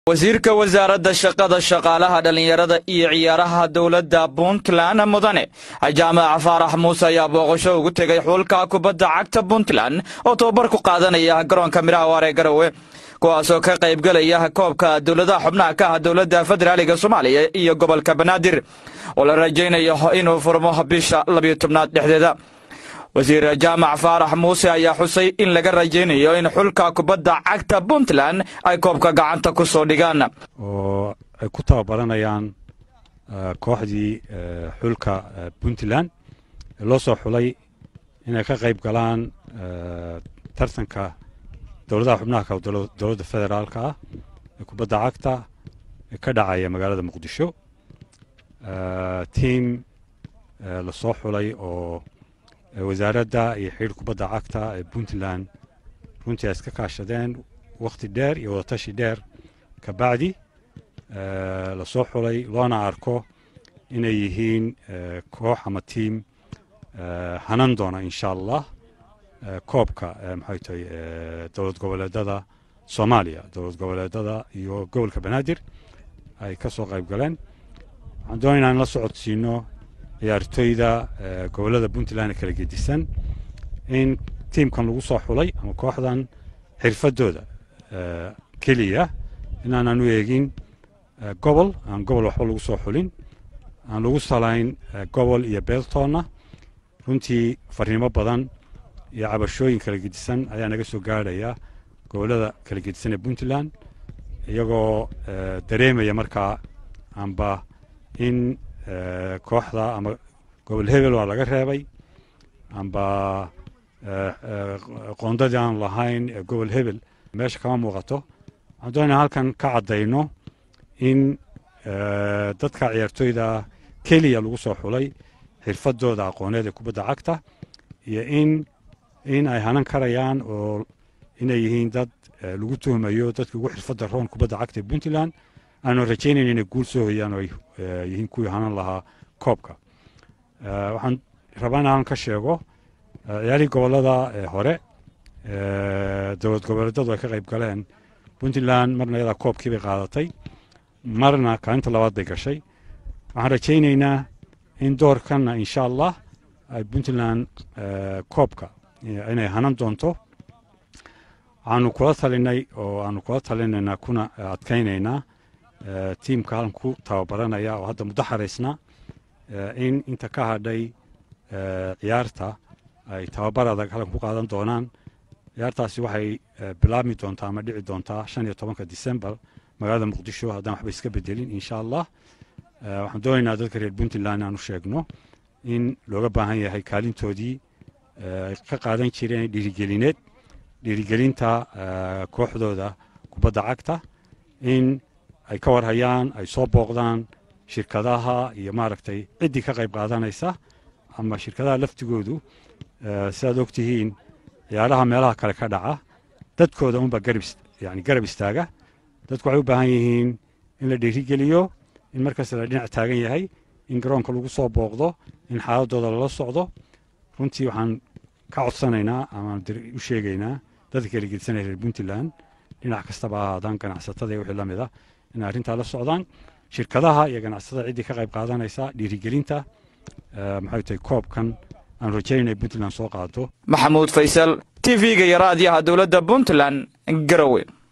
wasiirka wasaaradda shaqada shaqaalaha dhallinyarada iyo ciyaaraha dowladda puntland mudane jaamac faarax muuse ayaa booqasho ugu tegay xulka kubadda cagta puntland oo tababar ku qaadanaya garoonka midhaha waar ee garowe kuwaasoo ka qaybgelaya koobka dowladaha xubnaha ka ah dowladda federaaliga soomaaliya iyo gobolka banaadir oo la rajaynayo inuu furmo bisha labiyo tobnaad dhexdeeda wasiir jaamac faarax muuse ayaa xusay in laga rajaynayo in xulka kubadda cagta puntland ay koobka gacanta ku soo dhigaan oo ay ku tababaranayaan kooxdii xulka puntland ee loo soo xulay inay ka qayb galaan tartanka dowladaha xubnaha ka dowladda federaalka ah ee kubadda cagta ee ka dhacaya magaalada muqdisho tiam lasoo xulay oo wasaaradda iyo xidhiir kubadda cagta ee puntland runtii ay iska kaashadeen wakhti dheer iyo wadatashi dheer ka bacdi lasoo xulay loona arko inay yihiin koox ama tiam hanan doona insha allah koobka maxay tahay dowlad goboleedada soomaaliya dowlad goboleedada iyo gobolka banaadir ay ka soo qayb galeen waxaan doonay inaan la socodsiino ciyaartoyda gobollada puntland ee kala gedisan in tiimkan lagu soo xulay ama kooxdan xirfadooda keliya inaanan u eegin gobol aan gobol waxba lagu soo xulin aan lagu salayn gobol iyo beeltoonna runtii fariimo badan iyo cabashooyin kala gedisan ayaa naga soo gaadhaya gobollada kala gedisan ee puntland iyagoo dareemaya markaa amba in kooxda ama gobol hebel waa laga reebay amba qoondadii aan lahayn ee gobol hebel meesha kama muuqato waxaan doonaa halkan ka caddayno in dadka ciyaartoyda keliya lagu soo xulay xirfadooda aqooneed ee kubadda cagta iyo in in ay hanan karayaan oo inay yihiin dad lagu tuhmayo dadkii ugu xirfadda roon kubadda cagta ee puntland aanu rajaynayn inay guul soo hoyaan oo ay yihiin kuwii hanan lahaa koobka waxaan rabaa in aan ka sheego ciyaarihii gobollada hore dowlad goboleedadu ay ka qayb galeen puntland marna iyadaa koobkii bay qaadatay marna kaalinta labaad bay gashay waxaan rajaynaynaa in doorkanna insha allah ay puntland koobka inay hanan doonto waxaanu kula talinay oo aanu kula talinaynaa kuna adkaynaynaa tiimka halkan ku tababaranaya oo hadda muddo xaraysna in inta ka hadhay ciyaarta ay tababar adag halkan ku qaadan doonaan ciyaartaasi waxay bilaabmi doontaa ama dhici doontaa shan iyo tobanka december magaalada muqdisho haddaan waxba iska bedelin insha allah waxaan doonaynaa dadka reer puntland inaanu sheegno in looga baahan yahay kaalintoodii ay ka qaadan jireen dhiirigelineed dhiirigelinta kooxdooda kubadda cagta in ay ka warhayaan ay soo booqdaan shirkadaha iyo maaragtay ciddii ka qayb qaadanaysa ama shirkadaha laftigoodu sidaad ogtihiin ciyaaraha meelaha kale ka dhaca dadkooda unba garab yani garab istaaga dadku waxay u baahan yihiin in la dhiirigeliyo in markasta la dhinac taagan yahay in garoonka lagu soo booqdo in xaaladooda lala socdo runtii waxaan ka codsanaynaa ama u sheegaynaa dadka kala gedisanaya reer puntland dhinac kastaba ha ahaadaan ganacsatada iyo wixii la mid ah inay arrintaa la socdaan shirkadaha iyo ganacsatada ciddii ka qayb qaadanaysa dhiirigelinta maxay tahay koobkan aan rajaynayna ay puntland soo qaado maxamuud faysal t v-ga iyo raadiyaha dowladda puntland garowe